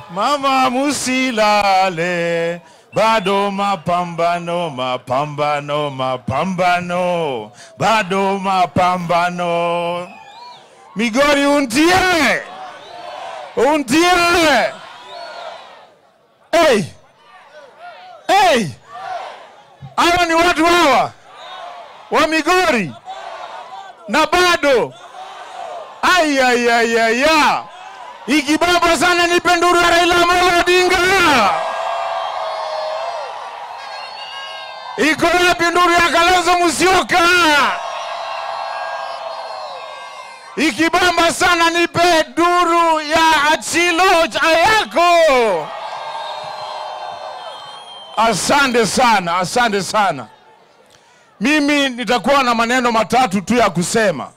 Mama musilale, bado mapambano, mapambano, mapambano, bado mapambano. Migori untie, untie. Hey, hey, hawa ni watu hawa wa Migori na bado ayayayaya ikibaba sana nipe nduru ya Raila Amolo Odinga. Iko wapi nduru ya Kalonzo Musyoka? Ikibamba sana nipe nduru ya Achilo Ayako. Asante sana, asante sana. Mimi nitakuwa na maneno matatu tu ya kusema.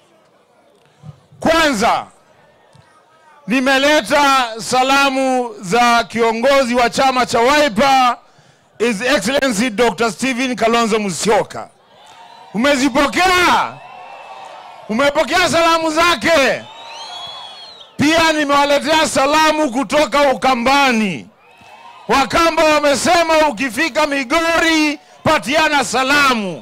Kwanza, nimeleta salamu za kiongozi wa chama cha Wiper His Excellency Dr. Stephen Kalonzo Musyoka. Umezipokea? Umepokea salamu zake? Pia nimewaletea salamu kutoka Ukambani. Wakamba wamesema ukifika Migori patiana salamu.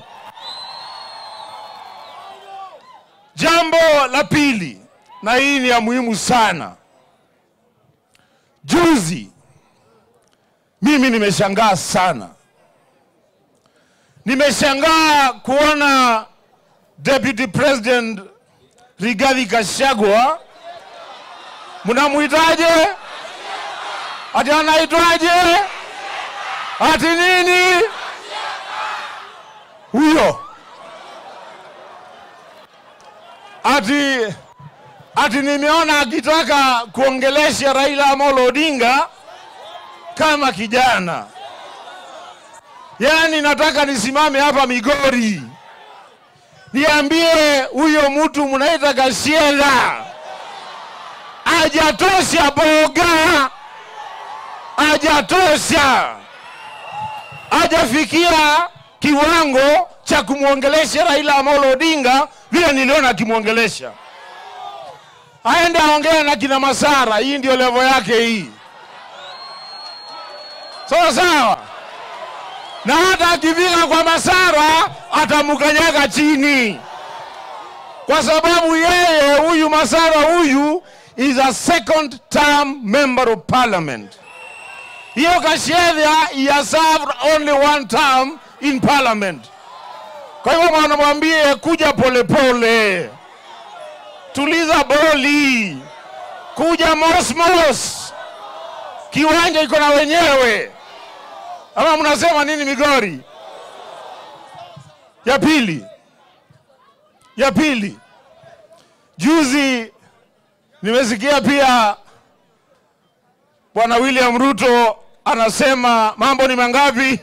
Jambo la pili, na hii ni ya muhimu sana. Juzi mimi nimeshangaa sana, nimeshangaa kuona Deputy President Rigathi Gachagua, mnamuitaje? Ati anaitwaje? Ati nini? Huyo ati ati nimeona akitaka kuongelesha Raila Amolo Odinga kama kijana. Yaani nataka nisimame hapa Migori niambie huyo mtu mnaita Gashela ajatosha boga, ajatosha, ajafikia kiwango cha kumwongelesha Raila Amolo Odinga vile niliona akimwongelesha. Aende aongee na kina Masara, hii ndio levo yake hii, sawa sawa. Na hata akifika kwa Masara atamkanyaga chini, kwa sababu yeye huyu Masara huyu is a second term member of parliament. Hiyo Gachagua he has served only one term in parliament. Kwa hivyo wanamwambie kuja polepole pole. Tuliza boli, kuja mosmos, kiwanja iko na wenyewe. Ama mnasema nini Migori? Ya pili, ya pili, juzi nimesikia pia Bwana William Ruto anasema mambo ni mangapi?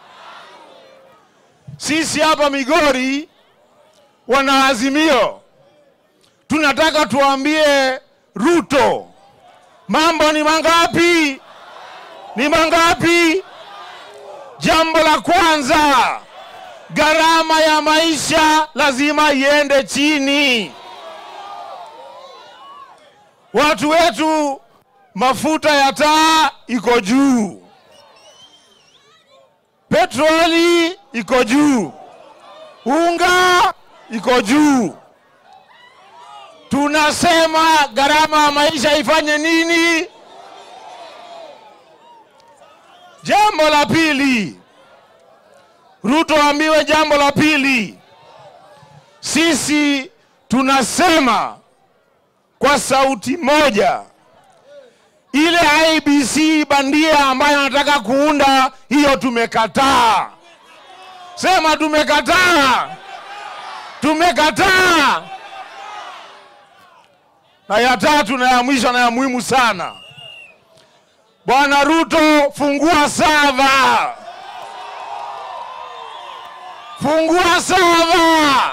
Sisi hapa Migori wana Azimio tunataka tuambie Ruto mambo ni mangapi? Ni mangapi? Jambo la kwanza, gharama ya maisha lazima iende chini. Watu wetu mafuta ya taa iko juu, petroli iko juu, unga iko juu. Tunasema gharama ya maisha ifanye nini? Jambo la pili, Ruto ambiwe jambo la pili. Sisi tunasema kwa sauti moja, ile IBC bandia ambayo anataka kuunda hiyo, tumekataa. Sema tumekataa, tumekataa. Na ya tatu na ya mwisho na ya muhimu sana, Bwana Ruto, fungua sava, fungua sava.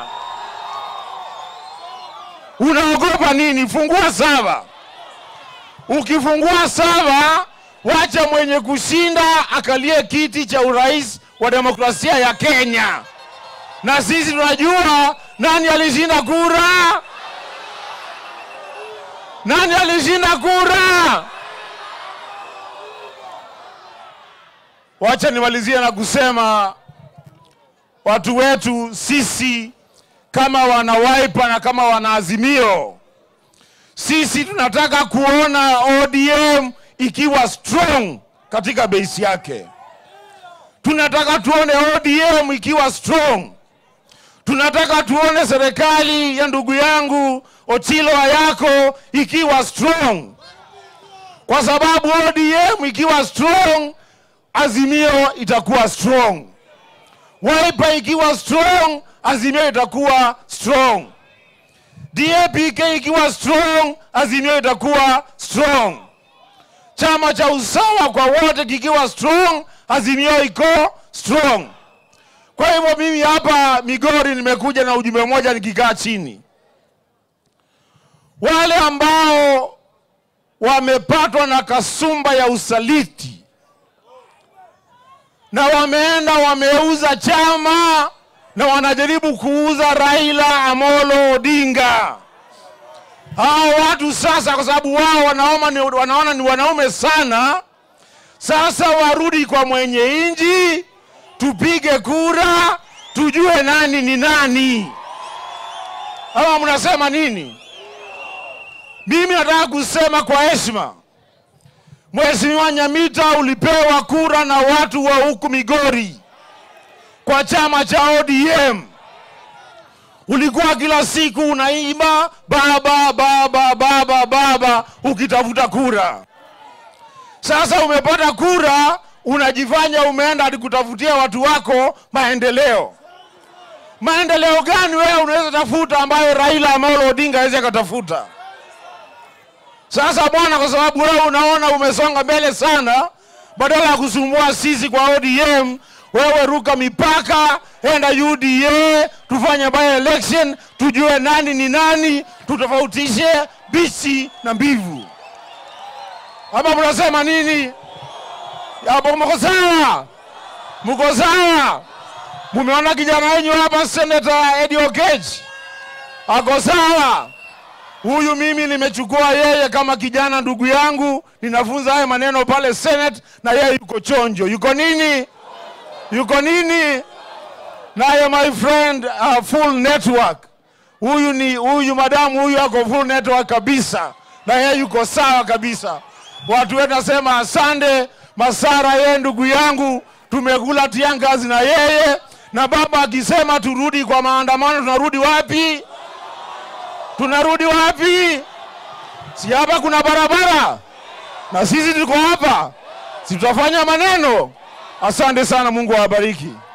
Unaogopa nini? Fungua sava. Ukifungua sava, wacha mwenye kushinda akalie kiti cha urais wa demokrasia ya Kenya, na sisi tunajua nani alishinda kura. Nani alishinda kura? Wacha nimalizie na kusema watu wetu sisi kama wana Wiper na kama wana Azimio, sisi tunataka kuona ODM ikiwa strong katika base yake. Tunataka tuone ODM ikiwa strong. Tunataka tuone serikali ya ndugu yangu Ochilo Ayako ikiwa strong, kwa sababu ODM ikiwa strong, Azimio itakuwa strong. Wiper ikiwa strong, Azimio itakuwa strong. DAPK ikiwa strong, Azimio itakuwa strong. Chama cha usawa kwa wote kikiwa strong, Azimio iko strong. Kwa hivyo mimi hapa Migori nimekuja na ujumbe mmoja, nikikaa chini, wale ambao wamepatwa na kasumba ya usaliti na wameenda wameuza chama na wanajaribu kuuza Raila Amolo Odinga. Hao watu sasa, kwa sababu wao wanaona ni, wanaona ni wanaume sana, sasa warudi kwa mwenye nchi, tupige kura, tujue nani ni nani. Ama mnasema nini? Mimi nataka kusema kwa heshima, Mheshimiwa Nyamita, ulipewa kura na watu wa huku Migori kwa chama cha ODM. Ulikuwa kila siku unaimba baba baba baba baba ukitafuta kura. Sasa umepata kura, unajifanya umeenda hadi kutafutia watu wako maendeleo. Maendeleo gani wewe unaweza tafuta ambayo Raila Amolo Odinga hawezi akatafuta? Sasa bwana, kwa sababu wewe unaona umesonga mbele sana, badala ya kusumbua sisi kwa ODM, wewe ruka mipaka, enda UDA, tufanye by election, tujue nani ni nani, tutofautishe bichi na mbivu. Ama mnasema nini? Hapo mko sawa? Mko sawa? Mumeona kijana wenyu hapa, Senator Eddie Okech ako sawa? Huyu mimi nimechukua yeye kama kijana ndugu yangu, ninafunza haya maneno pale Senate, na yeye yuko chonjo. Yuko nini? Yuko nini? Naye my friend uh, full network. Huyu ni huyu madamu huyu ako full network kabisa, na yeye yuko sawa kabisa. Watu wetu nasema asante Masara, yeye ndugu yangu, tumekula tiangazi na yeye, na baba akisema turudi kwa maandamano, tunarudi wapi? tunarudi wapi? Si hapa kuna barabara na sisi tuko hapa, si tutafanya maneno. Asante sana, Mungu awabariki.